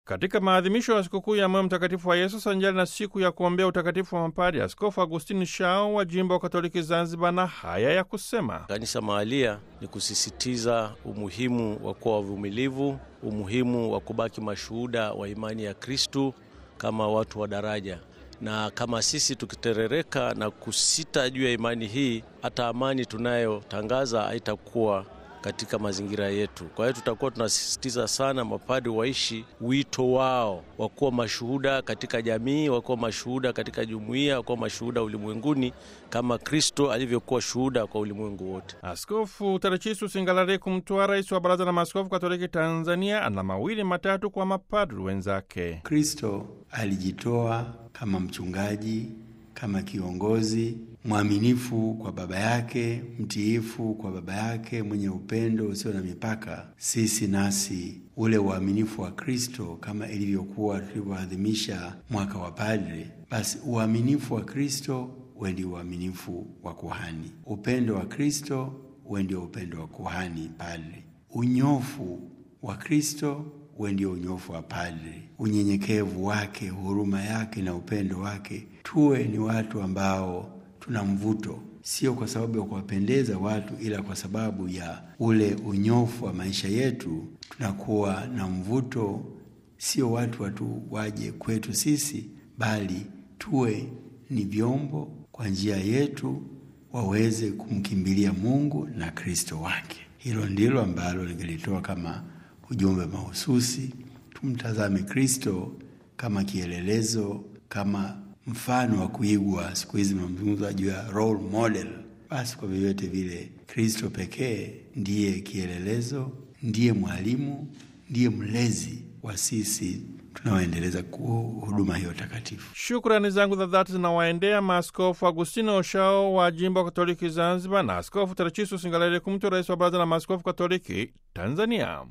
Katika maadhimisho ya sikukuu ya moyo mtakatifu wa Yesu sanjari na siku ya kuombea utakatifu wa mapadi, Askofu Agustini Shao wa jimbo wa Katoliki Zanzibar na haya ya kusema: Kanisa mahalia ni kusisitiza umuhimu wa kuwa wavumilivu, umuhimu wa kubaki mashuhuda wa imani ya Kristu kama watu wa daraja, na kama sisi tukiterereka na kusita juu ya imani hii, hata amani tunayotangaza haitakuwa katika mazingira yetu. Kwa hiyo tutakuwa tunasisitiza sana mapadi waishi wito wao wa kuwa mashuhuda katika jamii, wakuwa mashuhuda katika jumuiya, wakuwa mashuhuda ulimwenguni kama Kristo alivyokuwa shuhuda kwa ulimwengu wote. Askofu Tadechisu Singalariku Mtwa, rais wa Baraza la Maaskofu Katoliki Tanzania, ana mawili matatu kwa mapadri wenzake. Kristo alijitoa kama mchungaji, kama kiongozi mwaminifu kwa baba yake, mtiifu kwa baba yake, mwenye upendo usio na mipaka. Sisi nasi ule uaminifu wa Kristo kama ilivyokuwa tulivyoadhimisha mwaka wa padre, basi uaminifu wa Kristo uwe ndio uaminifu wa kuhani, upendo wa Kristo uwe ndio upendo wa kuhani padre, unyofu wa Kristo uwe ndio unyofu wa padre, unyenyekevu wake, huruma yake na upendo wake. Tuwe ni watu ambao tuna mvuto, sio kwa sababu ya kuwapendeza watu, ila kwa sababu ya ule unyofu wa maisha yetu. Tunakuwa na mvuto, sio watu watu waje kwetu sisi, bali tuwe ni vyombo kwa njia yetu waweze kumkimbilia Mungu na Kristo wake. Hilo ndilo ambalo ningelitoa kama ujumbe mahususi. Tumtazame Kristo kama kielelezo, kama mfano wa kuigwa. Siku hizi mazungumzo juu ya role model. Basi kwa vyovyote vile, Kristo pekee ndiye kielelezo, ndiye mwalimu, ndiye mlezi wa sisi tunaoendeleza huduma hiyo takatifu. Shukrani zangu za dhati zinawaendea maaskofu Agustino Oshao wa jimbo Katoliki Zanzibar na Askofu Tadechisu Singalariku Mtwa, rais wa Baraza la Maaskofu Katoliki Tanzania.